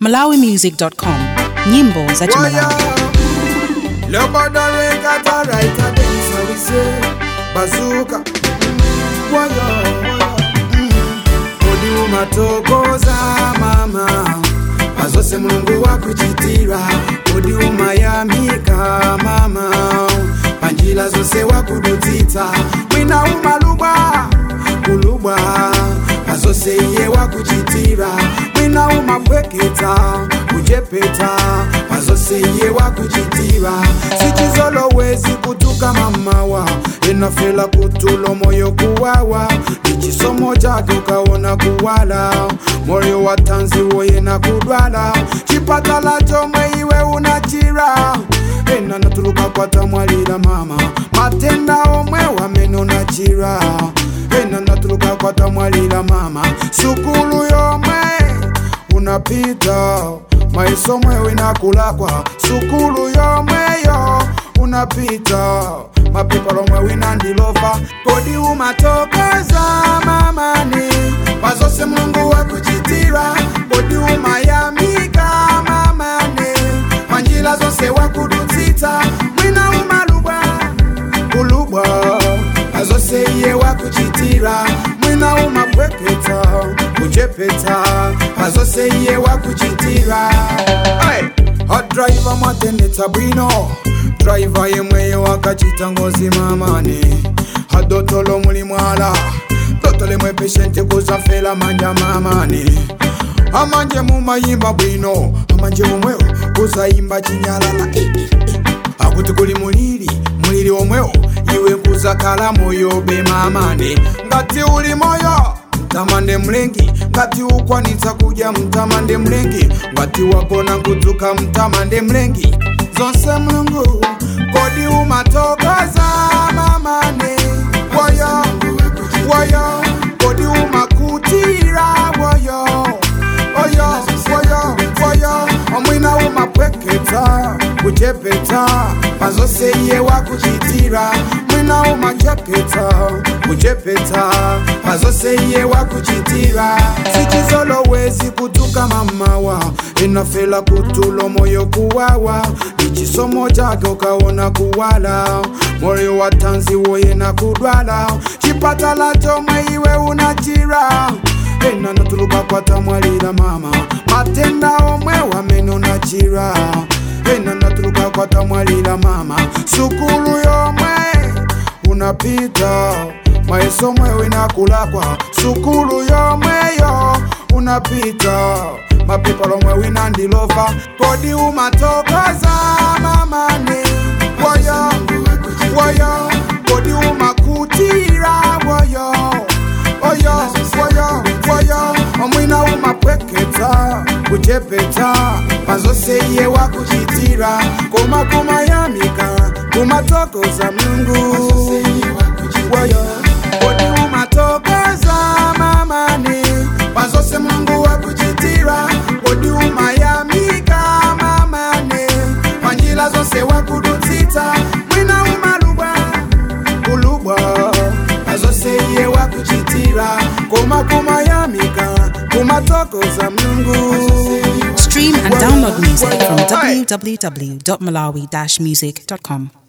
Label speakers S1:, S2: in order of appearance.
S1: malawimusic.com nyimbo za chimalawi
S2: Leo bado rekata raita densa wise bazuka Waya Odi umatokoza mama Azose mulungu wakuchitira Odi umayamika mama Panjila zose wakududzitsa Mwina umalubwa kulubwa azose iye wakuchitira mwina umapweketa kujepeta azose iye wakuchitira sichizolowezi kutuka mamawa inafela kutulo moyo kuwawa ichisomo chake ukaona kuwala moyo wa tanzi woye na kudwala chipatala chomwe iwe unachira ena natuluka kwata mwalira mama matenda omwe wamene nachira ena natuluka kwata mwalira mama sukulu yomwe unapita maiso mwewe nakulakwa sukulu yomweyo unapita mapepa lomwe winandilova kodi umatokoza mamani pazose mulungu wakuchitira kodi umayamika mamani panjila zonse wakudutsitsa mwina umalubwa kulubwa azose iye wakuchitira mwina umapweketa kuchepeta azose iye wakuchitira hey! adraiva mwatendetsa bwino draiva yemweyo wakachita ngozi mamani adotolo muli mwala dotole mwe peshente kuzafela manja mamani amanje mumayimba bwino amanje mumwewo kuzayimba chinyalala eh, eh, eh. akuti kuli muliri muliri omwewo iwe kuzakala moyo be mamane ngati uli moyo mtamande mlengi ngati ukwanitsa kudya mtamande mlengi ngati wagona nkudzuka mtamande mlengi zonse mulungu kodi umatokoza mamane woyo woyo kodi umakutira woyo oyo woyo woyo omwina umapweketa kuchepeta pazose iye wakuchitira mwina umachepeta kuchepeta pazose iye wakuchitira sichizolowezi kutuka mamawa inafela kutulo moyo kuwawa ichisomo chake ukaona kuwala moyo wa tanzi woye na kudwala chipatala chomwe iwe unachira ena natuluka kwata mwalira mama matenda omwe wamene unachira ena natuluka kwata mwalira mama sukulu yomwe unapita maiso mwewe nakulakwa sukulu yomweyo unapita mapepa lomwe winandilova kodi umatokoza mamane woyo woyo kodi umakutira woyo oyo woyo woyo omwina umapweketa kuchepeta pazose iye wakuchitira koma kumayamika kumatokoza mlungu woyo kodi umatokoza mamani pazose mlungu wakuchitira kodi umayamika mamani panjila zonse wakudutsitsa mwina umalubwa kulubwa azose iye wakuchitira koma kumayamika kumatokoza mlungu
S1: stream and download music from www.malawi-music.com